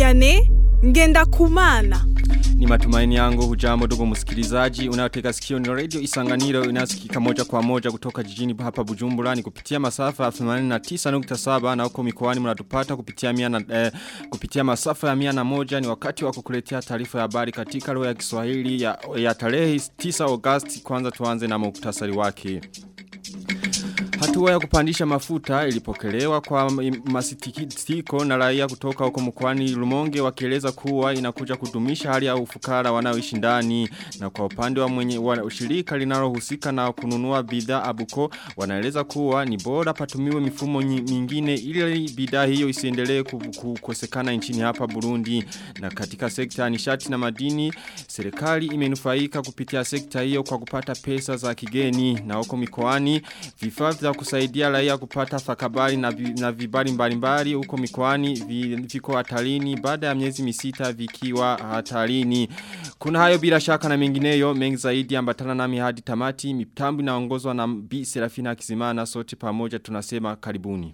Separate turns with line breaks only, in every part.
Vianney ngenda kumana.
Ni matumaini yangu hujambo ndugu msikilizaji unayotega sikio ni radio Isanganiro inasikika moja kwa moja kutoka jijini hapa Bujumbura ni kupitia masafa ya 89.7 na huko mikoani mnatupata kupitia mia na, eh, kupitia masafa ya mia na moja ni wakati wa kukuletea taarifa ya habari katika lugha ya Kiswahili ya, ya tarehe 9 Agosti kwanza tuanze na muktasari wake. Hatua ya kupandisha mafuta ilipokelewa kwa masitikiko na raia kutoka huko mkoani Lumonge wakieleza kuwa inakuja kudumisha hali ya ufukara wanaoishi ndani na kwa upande wa mwenye wa ushirika linalohusika na kununua bidhaa Abuko wanaeleza kuwa ni bora patumiwe mifumo mingine ili bidhaa hiyo isiendelee kukosekana nchini hapa Burundi na katika sekta ya nishati na madini serikali imenufaika kupitia sekta hiyo kwa kupata pesa za kigeni na huko mikoani vifaa vya kusaidia raia kupata fakabari na, na vibari mbalimbali huko mikoani viko hatarini baada ya miezi misita vikiwa hatarini. Kuna hayo bila shaka na mengineyo mengi zaidi ambatana nami hadi tamati mitambo inaongozwa na Bi Serafina Kizimana sote pamoja tunasema karibuni.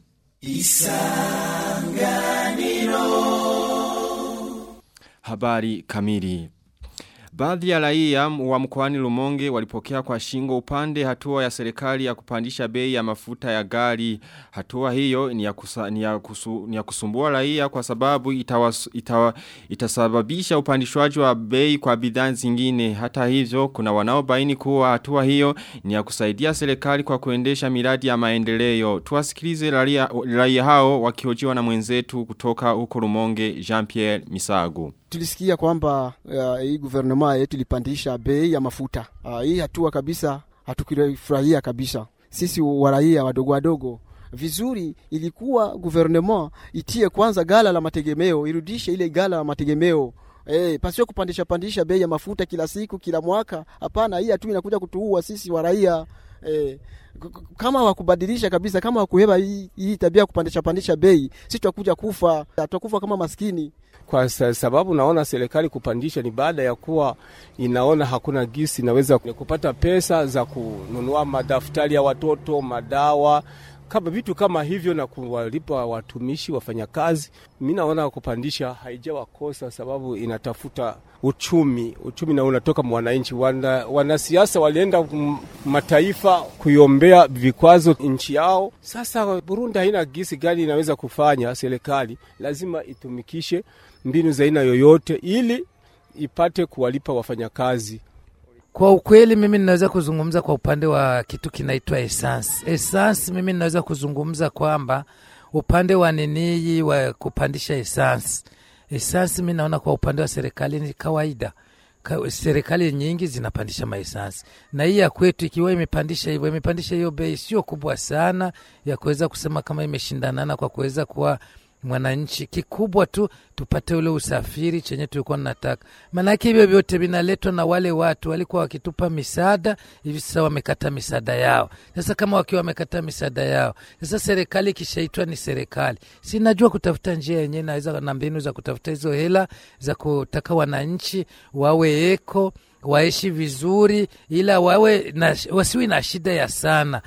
Isanganiro Habari kamili Baadhi ya raia wa mkoani Lumonge walipokea kwa shingo upande hatua ya serikali ya kupandisha bei ya mafuta ya gari. Hatua hiyo ni ya, kusa, ni ya, kusu, ni ya kusumbua raia kwa sababu itawas, itawa, itasababisha upandishwaji wa bei kwa bidhaa zingine. Hata hivyo kuna wanaobaini kuwa hatua hiyo ni ya kusaidia serikali kwa kuendesha miradi ya maendeleo. Tuwasikilize raia, raia hao wakiojiwa na mwenzetu kutoka huko Lumonge Jean-Pierre Misago
tulisikia kwamba uh, hii guvernema yetu ilipandisha bei ya mafuta. Uh, hii hatua kabisa hatukifurahia kabisa sisi waraia wadogo wadogo. Vizuri ilikuwa guvernema itie kwanza gala la mategemeo, irudishe ile gala la mategemeo Eh, pasio kupandisha pandisha bei ya mafuta kila siku kila mwaka. Hapana, hii hatua inakuja kutuua sisi waraia. Eh, kama wakubadilisha kabisa, kama wakuheba hii, hii tabia ya kupandisha pandisha bei, sisi tutakuja kufa, tutakufa kama maskini
kwa sababu naona serikali kupandisha ni baada ya kuwa inaona hakuna gisi inaweza kupata pesa za kununua madaftari ya watoto, madawa kama vitu kama hivyo na kuwalipa watumishi wafanyakazi. Mi naona kupandisha haijawakosa, sababu inatafuta uchumi, uchumi na unatoka mwananchi. Wana, wanasiasa walienda mataifa kuiombea vikwazo nchi yao. Sasa Burundi haina gisi gani inaweza kufanya. Serikali lazima itumikishe mbinu za aina yoyote ili ipate kuwalipa wafanyakazi.
Kwa ukweli mimi ninaweza kuzungumza kwa upande wa kitu kinaitwa essence. Essence mimi ninaweza kuzungumza kwamba upande wa ninii wa kupandisha essence. Essence mimi naona kwa upande wa serikali ni kawaida. Ka, serikali nyingi zinapandisha maesansi na hii ya kwetu ikiwa imepandisha hivyo, imepandisha hiyo bei sio kubwa sana ya kuweza kusema kama imeshindanana kwa kuweza kuwa mwananchi. Kikubwa tu tupate ule usafiri chenye tulikuwa nataka, maanake hivyo vyote vinaletwa na wale watu walikuwa wakitupa misaada, hivi sasa wamekata misaada yao. Sasa kama wakiwa wamekata misaada yao, sasa serikali ikishaitwa ni serikali, sinajua kutafuta njia yenyewe naweza na mbinu za kutafuta hizo hela za kutaka wananchi wawe eko waishi vizuri, ila wawe na, wasiwi na shida ya sana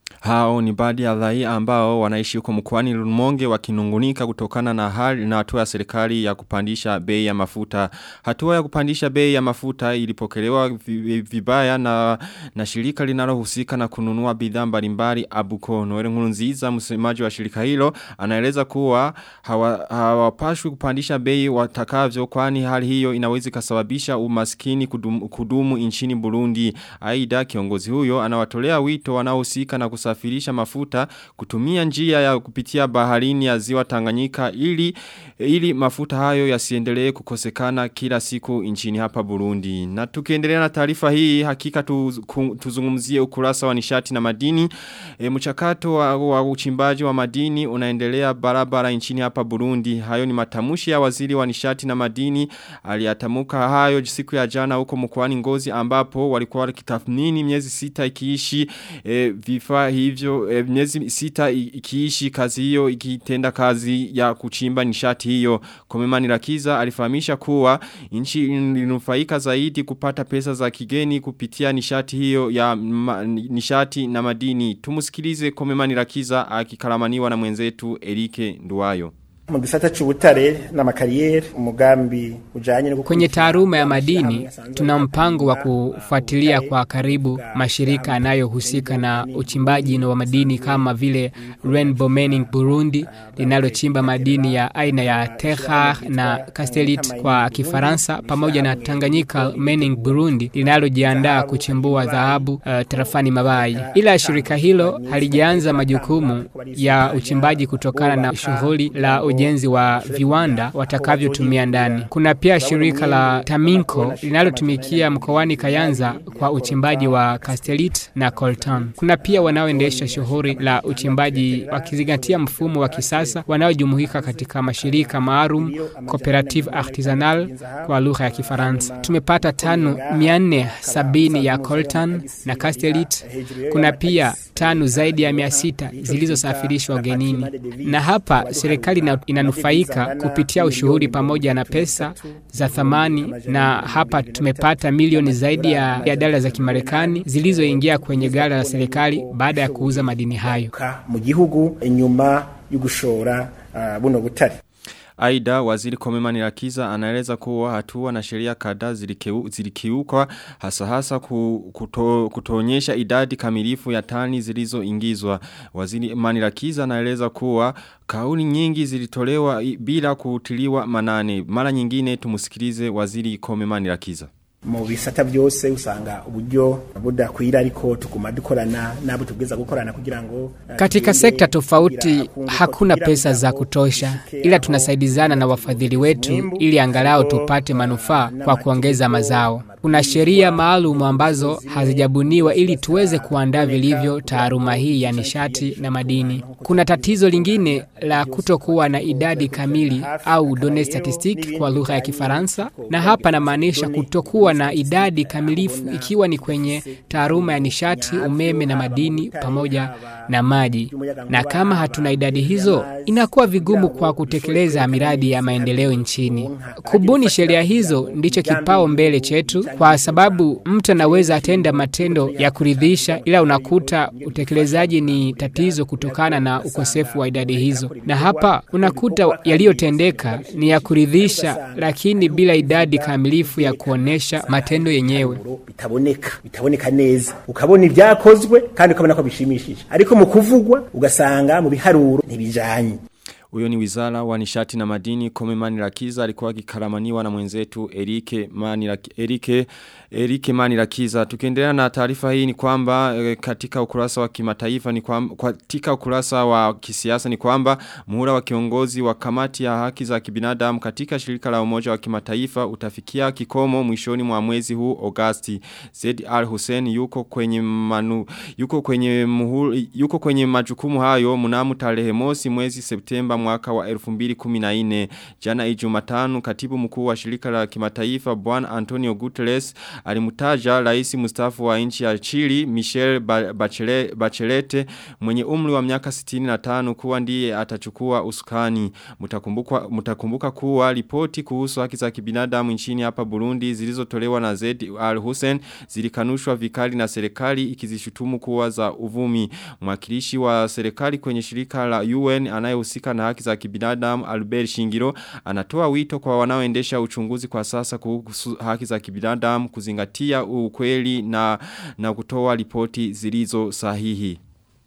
hao ni baadhi ya raia ambao wanaishi huko mkoani Lumonge wakinungunika kutokana na hali na hatua ya serikali ya kupandisha bei ya mafuta. Hatua ya kupandisha bei ya mafuta ilipokelewa vibaya na na shirika linalohusika na kununua bidhaa mbalimbali Abuko. Noel Nkurunziza msemaji wa shirika hilo anaeleza kuwa hawapashwi hawa kupandisha bei watakavyo kwani hali hiyo inaweza kusababisha umaskini kudumu, kudumu nchini Burundi. Aidha kiongozi huyo anawatolea wito wanaohusika na kusafirisha mafuta kutumia njia ya kupitia baharini ya ziwa Tanganyika ili ili mafuta hayo yasiendelee kukosekana kila siku nchini hapa Burundi. Na tukiendelea na taarifa hii hakika tu, ku, tuzungumzie ukurasa wa nishati na madini. E, mchakato wa, wa uchimbaji wa madini unaendelea barabara nchini hapa Burundi. Hayo ni matamushi ya waziri wa nishati na madini aliyatamuka hayo siku ya jana huko mkoani Ngozi ambapo walikuwa wakitathmini miezi sita ikiishi e, vifaa hivyo e, miezi sita ikiishi kazi hiyo ikitenda kazi ya kuchimba nishati hiyo. Komemani Rakiza alifahamisha kuwa nchi ilinufaika zaidi kupata pesa za kigeni kupitia nishati hiyo ya ma, nishati na madini. Tumusikilize Komemani Rakiza akikalamaniwa na mwenzetu Erike Nduwayo.
mu gisata c'ubutare n'amakariyeri umugambi ujanye no
Kwenye taaluma ya madini tuna mpango wa kufuatilia kwa karibu mashirika yanayohusika na uchimbaji wa madini kama vile Rainbow Mining Burundi linalochimba madini ya aina ya Terrar na Castellite kwa Kifaransa pamoja na Tanganyika Mining Burundi linalojiandaa kuchimbua dhahabu uh, tarafani Mabayi. Ila shirika hilo halijaanza majukumu ya uchimbaji kutokana na shughuli la ujenzi wa viwanda watakavyotumia ndani. Kuna pia shirika la Taminco linalotumikia mkoani Kayanza kwa uchimbaji wa Castellite na Coltan. Kuna pia wanaoendesha shughuli la uchimbaji wakizingatia mfumo wa kisasa wanaojumuika katika mashirika maalum Cooperative Artisanal kwa lugha ya Kifaransa. Tumepata tano mia nne sabini ya Coltan na Castellite. Kuna pia tano zaidi ya mia sita zilizosafirishwa ugenini, na hapa serikali ina- inanufaika kupitia ushuhuri pamoja na pesa za thamani, na hapa tumepata milioni zaidi ya, ya dola za Kimarekani zilizoingia kwenye gala la serikali baada ya kuuza madini hayo.
mu gihugu inyuma yo gushora uh, buno butare
Aida waziri Komemani Rakiza anaeleza kuwa hatua na sheria kadhaa zilikeu- zilikiukwa hasa hasa ku- kuto, kutoonyesha idadi kamilifu ya tani zilizoingizwa. Waziri Manirakiza anaeleza kuwa kauli nyingi zilitolewa i- bila kutiliwa manane. Mara nyingine tumusikilize waziri Komemani Rakiza.
mu bisata byose usanga uburyo budakwira ariko tuguma dukorana nabo tubwiza gukorana kugira ngo uh,
Katika
tugende
sekta tofauti
kugira kungu
hakuna
kugira
pesa
kugira
za
ngo
kutosha,
dushike
ila
aho
tunasaidizana na wafadhili wetu ili angalau tupate manufaa kwa kuongeza mazao. Kuna sheria maalum ambazo hazijabuniwa ili tuweze kuandaa vilivyo taaluma hii ya nishati na madini. Kuna tatizo lingine la kutokuwa na idadi kamili au données statistiques kwa lugha ya Kifaransa, na hapa namaanisha kutokuwa na idadi kamilifu ikiwa ni kwenye taaluma ya nishati, umeme na madini pamoja na maji. Na kama hatuna idadi hizo, inakuwa vigumu kwa kutekeleza miradi ya maendeleo nchini. Kubuni sheria hizo ndicho kipao mbele chetu, kwa sababu mtu anaweza atenda matendo ya kuridhisha, ila unakuta utekelezaji ni tatizo kutokana na ukosefu wa idadi hizo, na hapa unakuta yaliyotendeka ni ya kuridhisha, lakini bila idadi kamilifu ya kuonesha matendo yenyewe.
bitaboneka bitaboneka neza ukabona ibyakozwe kandi ukabona ko bishimishije ariko mu kuvugwa ugasanga mu biharuro ntibijanye
Uyo ni wizara wa nishati na madini Kome Manirakiza alikuwa akikaramaniwa na mwenzetu Erike Maniraki, Erike, Erike Manirakiza. Tukiendelea na taarifa hii ni kwamba e, katika ukurasa wa kimataifa ni kwamba katika ukurasa wa kisiasa ni kwamba muhula wa kiongozi wa kamati ya haki za kibinadamu katika shirika la umoja wa kimataifa utafikia kikomo mwishoni mwa mwezi huu Agosti. Zed Al Hussein yuko kwenye manu, yuko kwenye muhula, yuko kwenye majukumu hayo mnamo tarehe mosi mwezi Septemba mwaka wa 2014 jana ijumatano katibu mkuu wa shirika la kimataifa bwana Antonio Guterres alimtaja rais mustafu wa nchi ya Chile Michel Ba- Bachelet, Bachelet mwenye umri wa miaka 65 kuwa ndiye atachukua usukani mtakumbuka mtakumbuka kuwa ripoti kuhusu haki za kibinadamu nchini hapa Burundi zilizotolewa na Zed Al Hussein zilikanushwa vikali na serikali ikizishutumu kuwa za uvumi mwakilishi wa serikali kwenye shirika la UN anayehusika na haki za kibinadamu Albert Shingiro anatoa wito kwa wanaoendesha uchunguzi kwa sasa kuhusu haki za kibinadamu kuzingatia ukweli na na kutoa ripoti zilizo sahihi.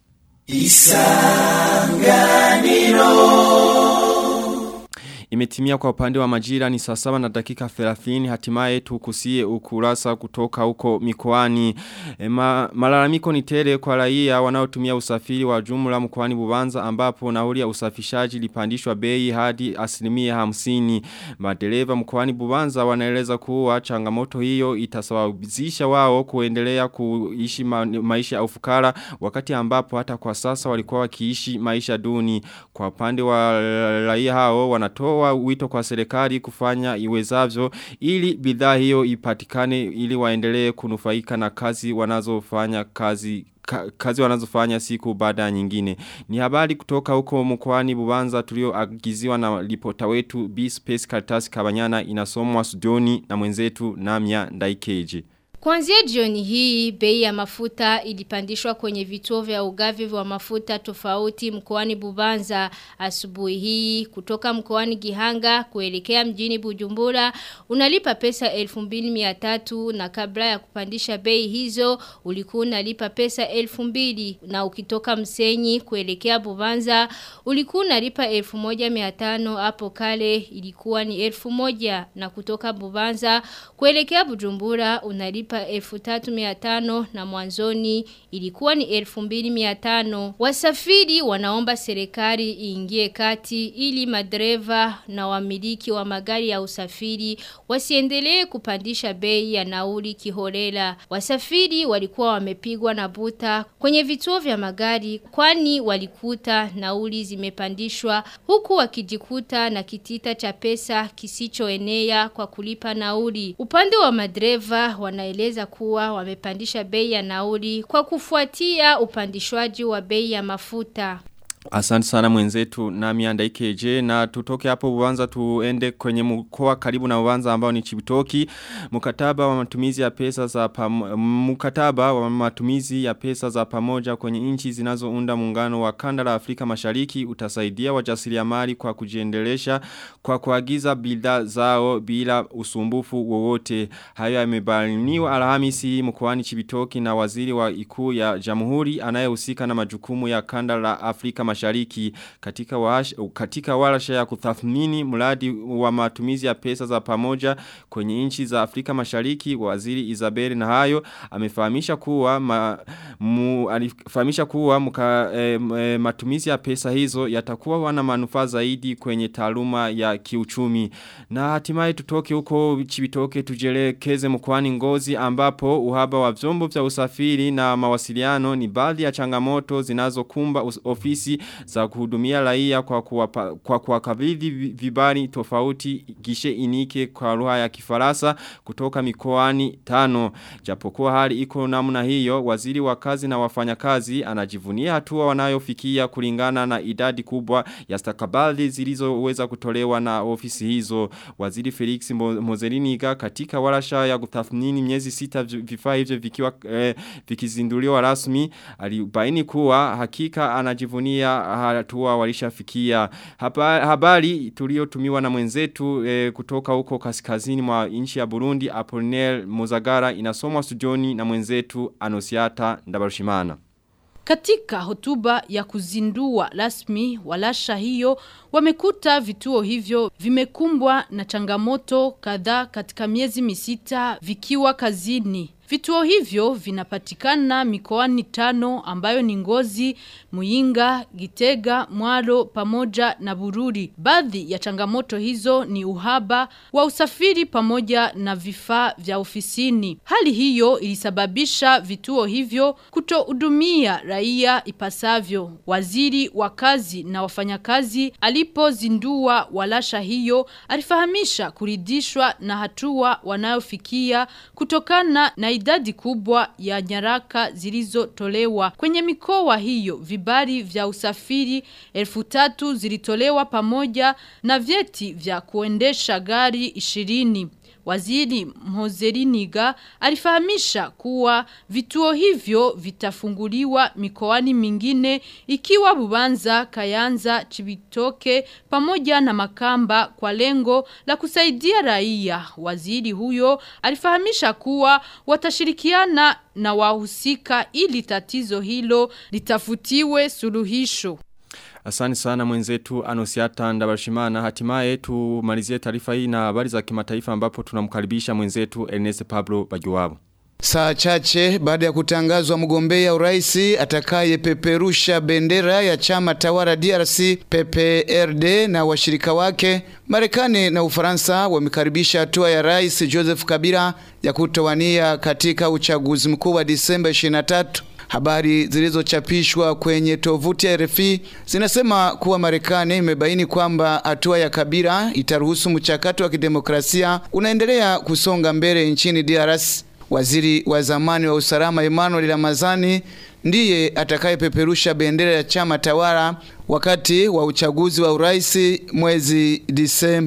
Imetimia kwa upande wa majira ni saa saba na dakika 30 hatimaye tukusie ukurasa kutoka huko mikoani. E, ma, malalamiko ni tele kwa raia wanaotumia usafiri wa jumla mkoani Bubanza ambapo nauli ya usafishaji lipandishwa bei hadi asilimia hamsini. Madereva mkoani Bubanza wanaeleza kuwa changamoto hiyo itasawazisha wao kuendelea kuishi ma, maisha ya ufukara wakati ambapo hata kwa sasa walikuwa wakiishi maisha duni. Kwa upande wa raia hao wanatoa wito kwa serikali kufanya iwezavyo ili bidhaa hiyo ipatikane ili waendelee kunufaika na kazi wanazofanya kazi ka, kazi wanazofanya siku baada ya nyingine. Ni habari kutoka huko mkoani Bubanza tulioagiziwa na ripota wetu B Space Karatasi Kabanyana inasomwa studioni na mwenzetu Namya Ndaikeje.
Kuanzia jioni hii, bei ya mafuta ilipandishwa kwenye vituo vya ugavi wa mafuta tofauti mkoani Bubanza asubuhi hii kutoka mkoani Gihanga kuelekea mjini Bujumbura unalipa pesa 2300 na kabla ya kupandisha bei hizo ulikuwa unalipa pesa 2000 na ukitoka Msenyi kuelekea Bubanza ulikuwa unalipa 1500 hapo kale ilikuwa ni 1000 na kutoka Bubanza kuelekea Bujumbura unalipa kulipa elfu tatu miatano na mwanzoni ilikuwa ni elfu mbili miatano. Wasafiri wanaomba serikali iingie kati ili madereva na wamiliki wa magari ya usafiri wasiendelee kupandisha bei ya nauli kiholela. Wasafiri walikuwa wamepigwa na buta kwenye vituo vya magari kwani walikuta nauli zimepandishwa huku wakijikuta na kitita cha pesa kisichoenea kwa kulipa nauli. Upande wa madereva wanaeleza kuwa wamepandisha bei ya nauli kwa kufuatia upandishwaji wa bei ya mafuta.
Asante sana mwenzetu na mianda ikeje na tutoke hapo uwanza tuende kwenye mkoa karibu na uwanza ambao ni chibitoki mkataba wa matumizi ya pesa za pam, mkataba wa matumizi ya pesa za pamoja kwenye nchi zinazounda muungano wa kanda la Afrika Mashariki utasaidia wajasiriamali kwa kujiendelesha kwa kuagiza bidhaa zao bila usumbufu wowote hayo yamebainiwa Alhamisi mkoani Chibitoki na waziri wa ikuu ya Jamhuri anayehusika na majukumu ya kanda la Afrika mashariki katika, wash, katika walasha ya kutathmini mradi wa matumizi ya pesa za pamoja kwenye nchi za Afrika mashariki waziri Isabel na hayo amefahamisha kuwa ma, mu, alifahamisha kuwa muka, e, e, matumizi ya pesa hizo yatakuwa wana manufaa zaidi kwenye taaluma ya kiuchumi na hatimaye tutoke huko chibitoke tujelekeze mkoani ngozi ambapo uhaba wa vyombo vya usafiri na mawasiliano ni baadhi ya changamoto zinazokumba ofisi za kuhudumia raia kwa kuwapa, kwa kuwakabidhi vibali tofauti gishe inike kwa lugha ya kifarasa kutoka mikoani tano. Japokuwa hali iko namna hiyo, waziri wa kazi na wafanyakazi anajivunia hatua wanayofikia kulingana na idadi kubwa ya stakabadhi zilizoweza kutolewa na ofisi hizo. Waziri Felix Mozeliniga katika walasha ya kutathmini miezi sita vifaa hivyo vikiwa eh, vikizinduliwa rasmi alibaini kuwa hakika anajivunia hatua walishafikia. Haba, habari tuliotumiwa na mwenzetu eh, kutoka huko kaskazini mwa nchi ya Burundi Apollinaire Mozagara inasomwa studioni na mwenzetu Anosiata Ndabarushimana.
Katika hotuba ya kuzindua rasmi walasha hiyo wamekuta vituo hivyo vimekumbwa na changamoto kadhaa katika miezi misita vikiwa kazini. Vituo hivyo vinapatikana mikoani tano ambayo ni ngozi, muinga, gitega, mwaro, pamoja na bururi. Baadhi ya changamoto hizo ni uhaba wa usafiri pamoja na vifaa vya ofisini. Hali hiyo ilisababisha vituo hivyo kutohudumia raia ipasavyo. Waziri wa kazi na wafanyakazi alipozindua walasha hiyo alifahamisha kuridhishwa na hatua wanayofikia kutokana na idadi kubwa ya nyaraka zilizotolewa. Kwenye mikoa hiyo vibali vya usafiri elfu tatu zilitolewa pamoja na vyeti vya kuendesha gari ishirini. Waziri Mhozeriniga alifahamisha kuwa vituo hivyo vitafunguliwa mikoani mingine ikiwa Bubanza, Kayanza, Chibitoke pamoja na Makamba kwa lengo la kusaidia raia. Waziri huyo alifahamisha kuwa watashirikiana na wahusika ili tatizo hilo litafutiwe suluhisho.
Asani sana mwenzetu Anosiata Ndabarishimana. Hatimaye tumalizie taarifa hii na habari za kimataifa ambapo tunamkaribisha mwenzetu Ernest Pablo Bajuwabo.
Saa chache baada ya kutangazwa mgombea urais atakayepeperusha bendera ya chama tawala DRC PPRD na washirika wake, Marekani na Ufaransa wamekaribisha hatua ya Rais Joseph Kabila ya kutowania katika uchaguzi mkuu wa Disemba 23. Habari zilizochapishwa kwenye tovuti ya RFI zinasema kuwa Marekani imebaini kwamba hatua ya Kabila itaruhusu mchakato wa kidemokrasia unaendelea kusonga mbele nchini DRC. Waziri wa zamani wa usalama Emmanuel Ramazani ndiye atakayepeperusha bendera ya chama tawala wakati wa uchaguzi wa urais mwezi Disemba.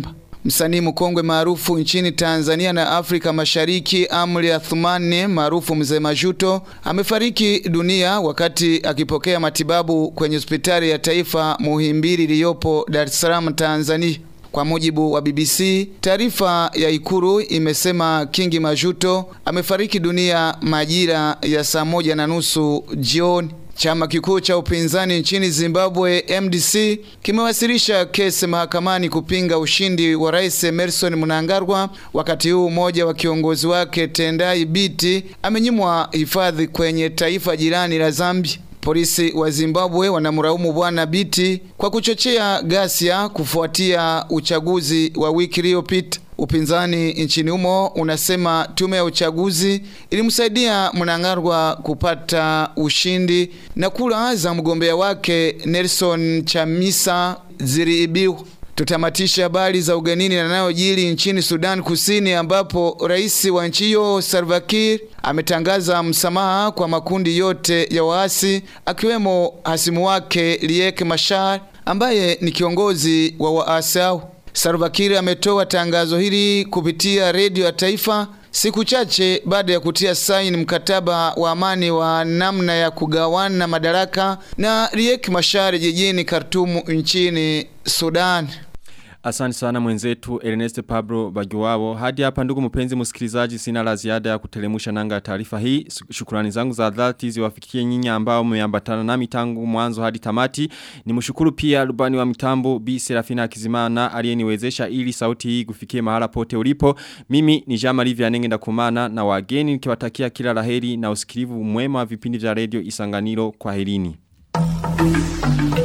Msanii mkongwe maarufu nchini Tanzania na Afrika Mashariki Amri Athumani maarufu Mzee Majuto amefariki dunia wakati akipokea matibabu kwenye hospitali ya taifa Muhimbili iliyopo Dar es Salaam Tanzania. Kwa mujibu wa BBC, taarifa ya Ikuru imesema Kingi Majuto amefariki dunia majira ya saa moja na nusu jioni. Chama kikuu cha upinzani nchini Zimbabwe MDC kimewasilisha kesi mahakamani kupinga ushindi wa Rais Emerson Mnangagwa, wakati huu mmoja wa kiongozi wake Tendai Biti amenyimwa hifadhi kwenye taifa jirani la Zambia. Polisi wa Zimbabwe wanamlaumu bwana Biti kwa kuchochea ghasia kufuatia uchaguzi wa wiki iliyopita. Upinzani nchini humo unasema tume ya uchaguzi ilimsaidia Mnangagwa kupata ushindi na kura za mgombea wake Nelson Chamisa ziliibiwa. Tutamatisha habari za ugenini yanayojiri nchini Sudan Kusini ambapo rais wa nchi hiyo Salva Kiir ametangaza msamaha kwa makundi yote ya waasi akiwemo hasimu wake Riek Machar ambaye ni kiongozi wa waasi hao. Salva Kiir ametoa tangazo hili kupitia redio ya taifa siku chache baada ya kutia saini mkataba wa amani wa namna ya kugawana madaraka na Riek Machar jijini Khartoum nchini Sudan.
Asante sana mwenzetu Ernest Pablo Bagiwabo. Hadi hapa ndugu mpenzi msikilizaji sina la ziada ya kutelemusha nanga taarifa hii. Shukrani zangu za dhati ziwafikie nyinyi ambao mmeambatana nami tangu mwanzo hadi tamati. Nimshukuru pia rubani wa mitambo Bi Serafina Kizimana aliyeniwezesha ili sauti hii kufikie mahala pote ulipo. Mimi ni Jean Marie Vianenge ndakumana na wageni nikiwatakia kila laheri na usikilivu mwema wa vipindi vya radio Isanganiro kwa herini.